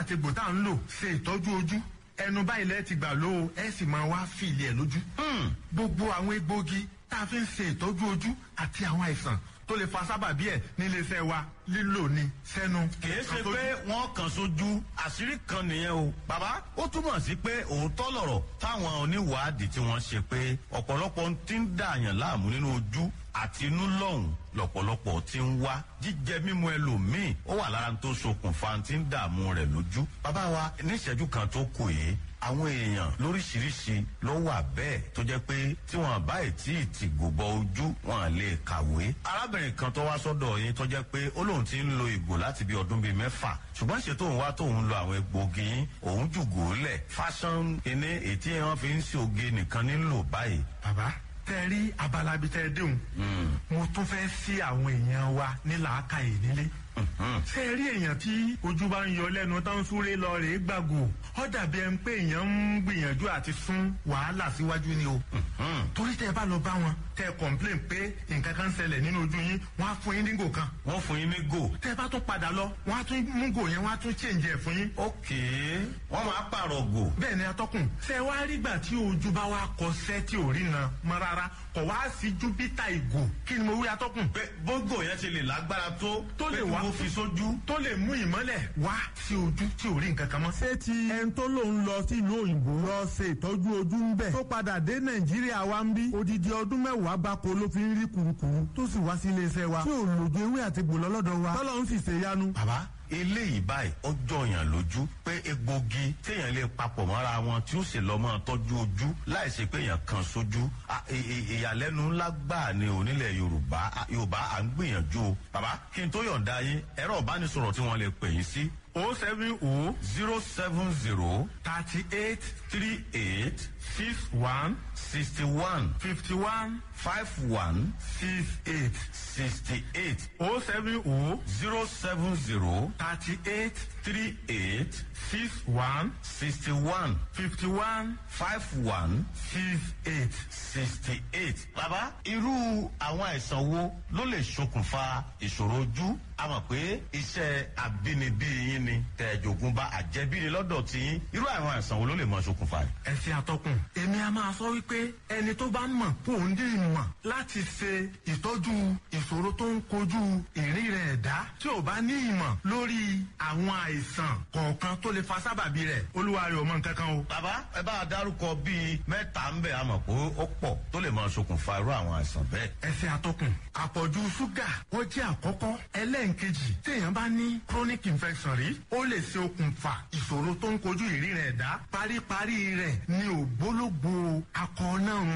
àtegbò tá à ń lò ṣe ìtọ́jú ojú ẹnu báyìí lẹ́ẹ̀ ti gbà ló o ẹ sì máa wá fìlì ẹ̀ lójú. gbogbo àwọn egbòogi tá a fi ń ṣe ìtọ́jú ojú àti àwọn àìsàn tó lè fa sábàbí ẹ̀ níléeṣẹ́ wa lílò ní sẹ́nu. kìí ṣe pé wọ́n kàn sójú àṣírí kan nìyẹn o. bàbá ó túmọ̀ sí pé òótọ́ lọ̀rọ̀ táwọn oníwàádìí tí wọ́n ṣe pé ọ̀pọ̀lọpọ̀ ti ń dààyàn láàmú nínú ojú àti inú lọ́hùn lọ̀pọ̀lọpọ̀ ti ń wá jíjẹ mímu ẹlòmíì ó wà lára tó ṣokùnfà tí ń dààmú rẹ̀ lójú. bàbá wa níṣẹ́jú kan tó kù yìí àwọn èèyàn lóríṣiríṣi ló wà bẹ́ẹ̀ tó jẹ́ pé tí wọ́n bá tí ì tì gbòbọ ojú wọn lè kàwé. arábìnrin kan tó wá sọ́dọ̀ yín tó jẹ́ pé ó lóun ti ń lo ìgò láti bí ọdún bíi mẹ́fà ṣùgbọ́n ṣe tóun wá tóun lo àwọn egbògi yín òun jùgò lẹ̀ fashion iní ètí wọn fi ń ṣe oge nìkan nílò báyìí. bàbá tẹ rí abala bíi tẹ déhùn mo tún fẹ́ sí àwọn èèyàn wa ní làákàyè nílé ṣé ẹ rí èèyàn tí ojú bá ń yọ lẹ́nu tó ń súré lọ rèé gbàgò ó dàbí ẹni pé èèyàn ń gbìyànjú àti sún wàhálà síwájú ni o torí tẹ bá lọ bá wọn tẹ complain pé nǹkan kan ṣẹlẹ̀ nínú ojú yín wọ́n á fún yín ní gò kan wọ́n fún yín ní gò. tẹ bá tún padà lọ wọ́n á tún mú gò yẹn wọ́n á tún change ẹ̀ fún yín. ok wọ́n máa pààrọ̀ gò. bẹ́ẹ̀ ni atọ́kùn ṣe wá rígbà tí ojú bá wa kọsẹ́ tí ò rí na mọ́ rárá kọ̀ wá sí júpítà ìgò kí ni mo wí atọ́kùn. pé bógò yẹn ti lè lágbára tó Tó lè pé kí wá. wọ́n fi sójú. tó lè mú ìmọ́lẹ̀ wá sí ojú tí ò rí nǹkan kan mọ́. ṣé ti ẹni tó lòun lọ sílùú òyìnbó lọ ṣe ìtọ́jú ojú ń bẹ̀ tó padà dé nàìjíríà wa ń bí odidi ọdún mẹ́wàá gbáko ló fi ń rí kurukuru tó sì wá sí iléeṣẹ́ wa tí ò lòdì ewé àti gbòlọ́ lọ́dọ̀ wa tọ́lọ́ ń sì ṣe yanu. bàbá eléyìí báyìí ó jọyàn lójú pé egbògi téèyàn lè papọ̀ mọ́ra wọn tí ó sì lọ́ mọ́ tọ́jú ojú láì ṣe pé èèyàn kan sójú À, ì- ì- ìyàlẹ́nu ńlá gbà ní onílẹ̀ yorùbá À, yorùbá à ń gbìyànjú o bàbá kí n tó yọ̀ǹda yín ẹ̀rọ ìbánisọ̀rọ̀ tí wọ́n lè pè yín sí o seven o zero seven zero thirty eight three eight six one sixty one fifty one five one six eight sixty eight o seven o zero seven zero thirty eight three eight six one sixty one fifty one five one six eight. sixty eight. bàbá irú àwọn àìsàn wo ló lè ṣokùnfà ìṣòro ojú a mọ̀ pé iṣẹ́ àbínibí yín ni tẹ̀jọ̀gùn bá àjẹbí ni lọ́dọ̀ tí yín irú àwọn àìsàn wo ló lè mọ ṣokùnfà rẹ̀. ẹsẹ atọkùn èmi a máa sọ wípé ẹni tó bá mọ̀ kó ń ní ìmọ̀ láti ṣe ìtọ́jú ìṣòro tó ń kojú ìrìn rẹ̀ ẹ̀dá tí ò bá ní ìmọ̀ lórí àwọn àìsàn kọ̀ọ̀kan tó lè fa sábàbí rẹ̀ olúwa rẹ̀ ò mọ nǹkan kan o. bàbá ẹ bá a dárúkọ bíi mẹ́ta ń bẹ̀ a mọ̀ pé ó pọ̀ tó lè mọ ṣokùnfà irú àwọn àìsàn bẹ́ẹ̀. ẹsẹ atọkùn àpọ̀jù ṣúgà ó jẹ́ àkọ́kọ́ ẹlẹ́ǹkejì téèyàn bá ní chronic infection rí ó lè ṣe okùnfà ìṣòro tó ń kojú ìrìn rẹ̀ ẹ̀dá paríparí rẹ̀ ní ògbólógbò akọ náà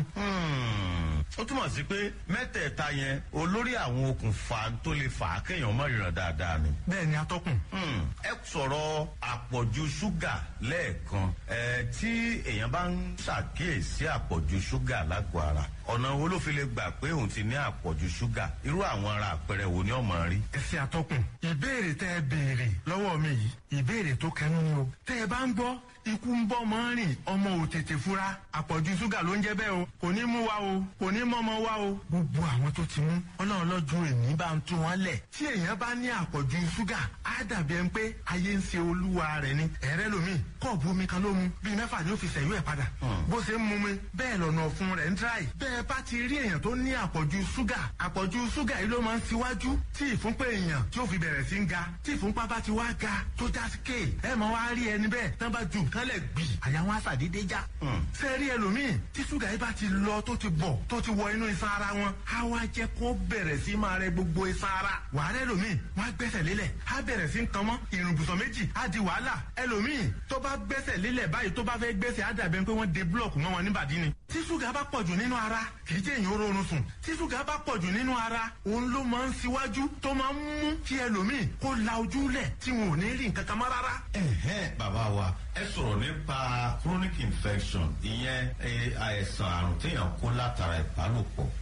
Hmm, ó túmọ̀ sí pé mẹ́tẹ̀ẹ̀ta yẹn olórí àwọn okùnfà tó lè fà á kéèyàn mọ̀ ìrìnà dáadáa ni. bẹ́ẹ̀ ni atọ́kùn. Hmm, ẹ sọ̀rọ̀ àpọ̀jù ṣúgà lẹ́ẹ̀kan ẹ tí èèyàn bá ń ṣàkíyèsí àpọ̀jù ṣúgà lágọ̀ọ́ ara ọ̀nà wo ló fi lè gbà pé òun ti ní àpọ̀jù ṣúgà irú àwọn ara àpẹẹrẹ wo ni ọmọ rí. ẹsẹ atọkùn ìbéèrè tẹ ẹ béèrè lọ́wọ́ mi yìí ìbéèrè tó kẹnu ni o tẹ ẹ bá ń gbọ́ ikú ń bọ́ mọ́ rìn ọmọ ò tètè fura àpọ̀jù ṣúgà ló ń jẹ́ bẹ́ẹ̀ o kò ní mú wa o kò ní mọ́mọ́ wa o. gbogbo àwọn tó ti mú ọlọ́run lọ́jọ́ èmi bá ń tú wọn lẹ̀ tí èèyàn bá ní àpọ̀jù ṣúgà á dàbí ẹni pé ayé ń ṣe olúwa rẹ̀ ni ẹ̀rẹ́ lomi kọ́ọ̀bù omi kan ló mu bíi mẹ́fà ni ó fi ṣẹ̀yú ẹ̀ padà bó ṣe ń mu mi bẹ́ẹ̀ lọ́nà ọ̀fun rẹ̀ ń dráì bẹ́ẹ̀ bá ti rí èèyàn tó ní àpọ̀jù ṣúgà àpọ̀jù ṣúgà yìí ló máa ń ṣíwájú tí ìfúnpá èèyàn tí ó fi bẹ̀rẹ̀ sí ń ga tí ìfúnpá bá ti wá ga tó já sí kéè ẹ máa wá rí ẹni bẹ́ẹ̀ tán bá ju nǹkan lẹ̀ gbì àyà wọn àṣàdédé já. ṣé rí ẹlòmíì tí ṣúgà yìí bá ti lọ tó ti bọ̀ tó ti wọ inú iṣan ara wọn á wá jẹ́ kó bẹ̀rẹ̀ sí máa rẹ gbogbo iṣan ara wàhálà ẹlòmíì wọn á gbẹ́sẹ̀ lélẹ̀ á bẹ̀rẹ̀ sí ń kan mọ́ ìrùnbùsọ̀ méjì á di wàhálà ẹlòmíì tó bá gbẹ́sẹ̀ lélẹ̀ báyìí tó bá fẹ́ gbẹ́sẹ̀ á dàbẹ̀ pé wọ́n de búlọ̀kù mọ́ wọn níbàdí ni tí ṣúgà bá pọ̀jù nínú ara kì í jẹ́ èèyàn ó rọrùn sùn tí ṣúgà bá pọ̀jù nínú ara òun ló máa ń ṣíwájú tó máa ń mú kí ẹlòmíì kó la ojú lẹ̀ tí wọn ò ní rí nǹkan kan mọ́ rárá. ẹ̀hẹ́n bàbá wa ẹ sọ̀rọ̀ nípa chronic infection ìyẹn eh, àìsàn àrùn téèyàn kó látara ìbálòpọ̀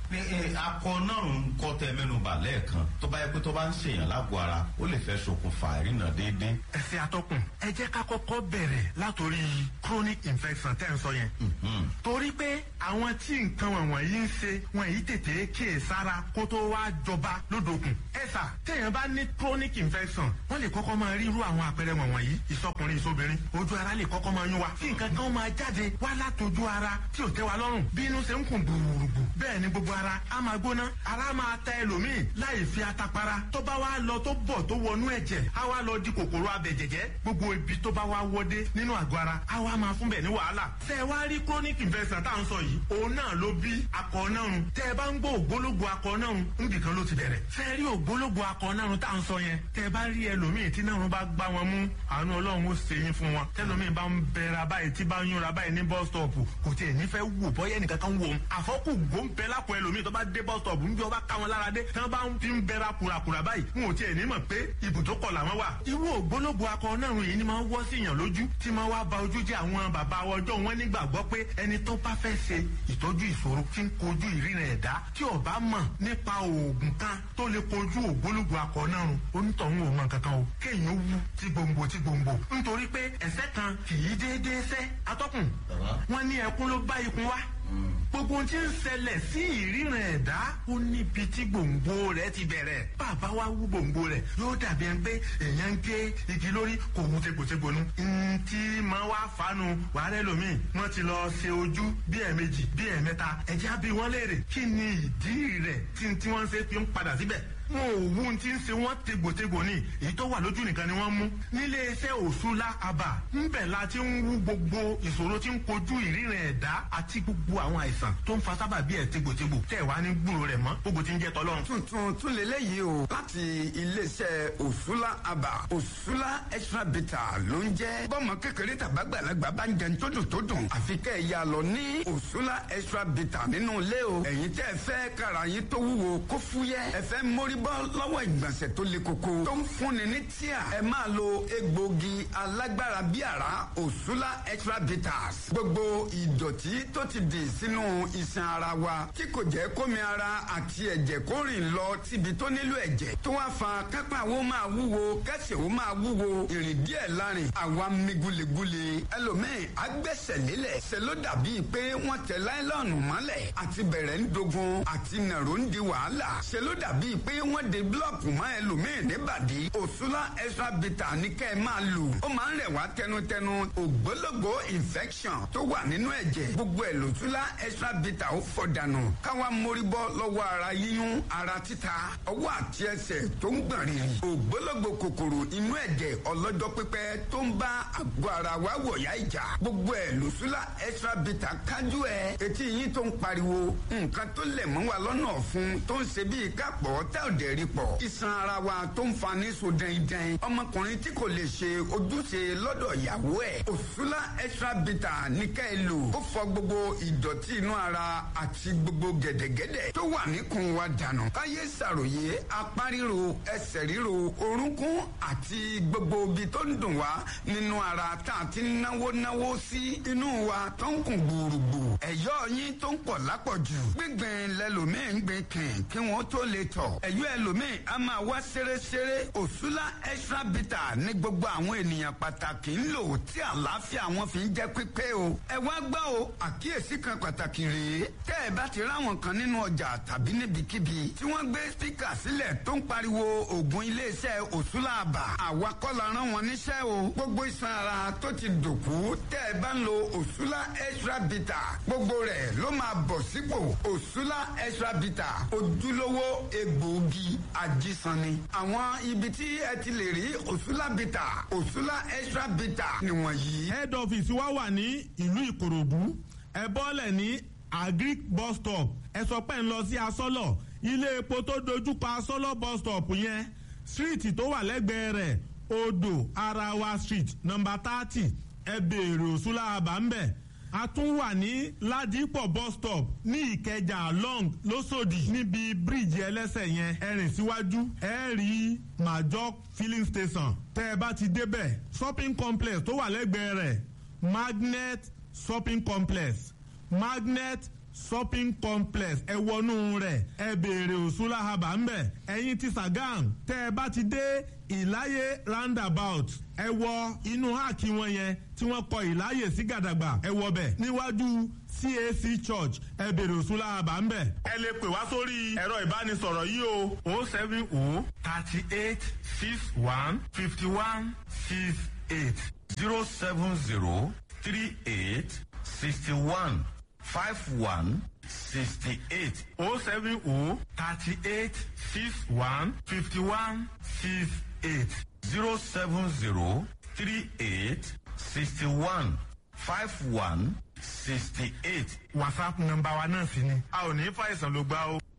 ní ẹ, akọ náà ń kọ́ tẹ mẹ́nuba lẹ́ẹ̀kan tó bá yẹ pé tó bá ń ṣèyàn lágbo ara ó lè fẹ́ ṣokùnfà ìrìnà déédéé. ẹsẹ̀ atọ́kùn ẹ jẹ́ ká kọ́kọ́ bẹ̀rẹ̀ látòrí chronic infection tẹ́ ń sọ yẹn. torí pé àwọn tí nǹkan wọ̀nyí ń ṣe wọn yìí tètè kíyè sára kó tó wá jọba lódòkun. ẹ sà téèyàn bá ní chronic infection wọ́n lè kọ́kọ́ máa rí irú àwọn àpẹẹrẹ wọ̀nyí ìsọkùnrin ìsobìnrin ojú ara lè kọ́kọ́ máa yún wa kí nǹkan kan máa jáde wá látòjú ara tí ò tẹ́ wa lọ́rùn bí inú ṣe ń kùn gbùrùgbù bẹ́ẹ̀ ni gbogbo ara á máa gbóná ara máa ta ẹlòmíì láì fi atapara tó bá wá lọ tó bọ̀ tó wọnú ẹ̀jẹ̀ á wá lọ di kòkòrò abẹ̀jẹ̀jẹ̀ gbogbo ibi tó bá wá wọdé nínú àgọ́ ara á wá máa fún bẹ̀ ní wàhálà tẹ́ ẹ wá rí chronic infection tá à ń sọ yìí òun náà ló bí akọ nárun tẹ́ ẹ bá ń gbọ́ ògbólógbò akọ nárun níbi kan ló ti bẹ̀rẹ̀ tẹ́ ẹ rí ògbólógbò akọ nárun tá à ń sọ yẹn tẹ́ ẹ bá rí ẹlòmíì tí nárun bá gbá wọn mú àánú ọlọ́run ó ṣe yín fún wọn tẹ́lòmíì bá ń bẹ̀rẹ̀ báyìí tí bá ń yúnra báyìí ní bus stop kò tiẹ̀ nífẹ̀ẹ́ wò bọ́yẹ́ nìkan kan wò ó àfọ́kù gbóǹpẹ́ lápò ẹlòmíì tó bá dé bus stop níbi ọba ká wọn lára dé tí wọ́n bá ń fi ń bẹ̀rẹ̀ kùràkùrà báyìí wọn ò tiẹ̀ ní mọ̀ pé ibùdókọ̀ làwọn wà. irú ògbólógbò akọ nárun yìí ni máa ń wọ́ sí yàn lójú tí máa wá ba ojú jẹ́ àwọn bàbá ọjọ́ wọn nígbàgbọ́ pé ẹni tó bá fẹ́ ṣe ìtọ́jú ìṣòro tí ń kojú ìrìnà ẹ̀dá tí ó bá mọ̀ nípa oògùn kan tó lè kojú ògbólógbò akọ nárun onítọ̀hún ò mọ̀ kankan o kéèyàn wú tí gbòǹgbò tí gbòǹgbò nítorí pé ẹ̀sẹ̀ kan kì í déédéé sẹ́ atọ́kùn wọn ní ẹkún ló bá ikun wá gbogbo ohun tí ń ṣẹlẹ̀ sí ìríran ẹ̀dá ó níbi tí gbòǹgbò rẹ̀ ti bẹ̀rẹ̀ bàbá wa wú gbòǹgbò rẹ̀ yóò dàbí ẹni pé èèyàn ń gé igi lórí kò wú tegbòtegbò nu ntí máa wá fanu wàhálà ẹlòmíì wọ́n ti lọ ṣe ojú bí ẹ̀ẹ̀mejì bí ẹ̀ẹ̀mẹ́ta ẹ̀jẹ̀ á bí wọ́n léèrè kí ni ìdí rẹ̀ tí tí wọ́n ṣe fi ń padà síbẹ̀ wọn ò wú ti ń ṣe wọn tegbòtegbò ní èyí tó wà lójú nìkan ni wọ́n mú nílé iṣẹ́ òṣùlá àbà ńbẹ̀ la ti ń wú gbogbo ìṣòro tí ń kojú ìríran ẹ̀dá àti gbogbo àwọn àìsàn tó ń fa sábà bí ẹ̀ tegbòtegbò tẹ̀ wá ní gbúrò rẹ̀ mọ́ gbogbo ti ń jẹ́ tọ́lọ́run. tuntun tún lélẹ́yìí o láti iléeṣẹ́ òṣùlá àbà òṣùlá extra bitter ló ń jẹ́ bọ́mọ kékeré tàbágbàlagbà bá ń jẹun tó dùn tó dùn àfi kẹ́ ẹ̀ yà lọ ní òṣùlá extra bitter nínú ilé o ẹ̀yin tẹ́ ẹ fẹ́ kára yín tó wúwo kó fúyẹ́ ẹ fẹ́ mórí bọ́ lọ́wọ́ ìgbọ̀nsẹ̀ tó le koko tó ń fúnni ní tíà ẹ máa lo egbògi alágbára bí àrá òṣùlá extra bitters gbogbo ìdọ̀tí tó ti dì sínú iṣan ara wa tí kò jẹ́ kómi ara àti ẹ̀jẹ̀ kó rìn lọ síbi tó nílò ẹ̀jẹ̀ tó wá fa kápá wo máa wúwo kẹsẹ̀ wo máa wúwo ìrìn díẹ̀ lárin àwa mi gulegule ẹlòmíì agbẹ́sẹ̀ lélẹ̀ ṣe ló dàbí pé wọ́n tẹ láìlọ́ọ̀nù mọ́lẹ̀ àti bẹ̀rẹ̀ ń dogun àti nàró ń di wàhálà ṣe ló dàbí pé wọ́n de búlọ̀kù mọ́ ẹlòmíì níbàdí òṣùlá extra bitter ní kẹ́ ẹ máa lò ó máa ń rẹ̀ wá tẹnutẹnu ògbólógbò infection tó wà nínú ẹ̀jẹ̀ gbogbo ẹ̀ lòṣùlá extra bitter ó fọ̀ dànù káwa mórí bọ́ lọ́wọ́ ara yíyún ara títa ọwọ́ àti ẹsẹ̀ tó ń gbọ̀n rìrì ògbólógbò kòkòrò inú ẹ̀jẹ̀ ọlọ́jọ́ pípẹ́ tó ń bá àgọ́ ara wa wọ̀yá ìjà gbogbo ẹ̀ lòṣùlá extra bitter kájú ẹ̀ etí yín tó ń pariwo nǹkan tó lẹ̀ mọ́ wa lọ́nà ọ̀fun tó ń ṣe bíi kápọ̀ tá ò dẹ̀ rí pọ̀ iṣan ara wa tó ń fa ní so dẹ́ndẹ́n ọmọkùnrin tí kò lè ṣe ojúṣe lọ́dọ̀ ìyàwó ẹ̀ òṣùlá extra bitter ní ká ẹ lò ó fọ gbogbo ìdọ̀tí inú ara àti gbogbo gẹ̀dẹ̀gẹ̀dẹ̀ tó wà níkùn wa dànù káyé ṣàròyé apá ríro ẹsẹ̀ ríro orúnkún àti gbogbo ibi tó ń dùn wá nínú ara tá a ti náwó náwó sí inú wa tó ń kùn gbùrùgbù ẹ̀yọ́ yín tó ń pọ̀ lápọ̀jù gbígbìn lẹ́lòmíì ń gbìn kìn kí wọ́n tó lè tọ̀ ẹ̀yọ́ ẹlòmíì a máa wá ṣeréṣeré òṣùlá extra bitter ní gbogbo àwọn ènìyàn pàtàkì ń lò tí àlàáfíà wọn fi ń jẹ́ pípé o ẹ wá gbọ́ o àkíyèsí kan pàtàkì rèé tẹ́ ẹ bá ti ráwọn kan nínú ọjà tàbí níbikíbi tí wọ́n gbé spíkà sílẹ̀ tó ń pariwo ògùn iléeṣẹ́ òṣùlá àbà àwa kọ́ la rán wọn níṣẹ́ o gbogbo iṣan ara tó ti dòkú tẹ́ ẹ bá ń lo òṣùlá extra bitter gbogbo rẹ̀ ló máa bọ̀ sípò òṣùlá extra bitter ojúlówó egbòogi ajísanni àwọn ibi tí ẹ ti lè rí òṣùlá bitter òṣùlá extra bitter nìwọ̀nyí. head office wa wà ní ìlú ìkòròdú ẹ bọ́lẹ̀ ní agric bus stop ẹ sọ pé ń lọ sí asọ́lọ̀ ilé epo tó dojúkọ asọ́lọ̀ bus stop yẹn street tó wà lẹ́gbẹ̀ẹ́ rẹ̀ odò arawa street number thirty ẹ béèrè òṣùlá àbá ń bẹ̀ a tún wà ní ládìpọ̀ bus stop ní ìkẹjà long lọ́sọ̀dì níbi bíríìjì ẹlẹ́sẹ̀ yẹn ẹ rìn síwájú ẹ rí major filling station tẹ́ ẹ bá ti débẹ̀ shopping complex tó wà lẹ́gbẹ̀ẹ́ rẹ̀ magnet shopping complex magnet shopping complex ẹ wọnú rẹ̀ ẹ béèrè òṣùlá haba ńbẹ̀ ẹ̀yin ti Sàgám tẹ́ ẹ bá ti dé ìláyé roundabout ẹ wọ inú háàkì wọn yẹn tí wọ́n kọ ìláyè sí gàdàgbà ẹ wọ bẹ̀ níwájú CAC church ẹ béèrè òṣùlá haba ńbẹ̀. ẹ lè pè wá sórí ẹ̀rọ ìbánisọ̀rọ̀ yìí o o seven o thirty eight six one fifty one six eight zero seven zero three eight sixty one five one sixty eight o seven o thirty eight six one fifty one six eight zero seven zero three eight sixty one five one sixty eight. whatsapp nọ́mbà wa náà sì ni a ò ní fàìsàn ló gbá o.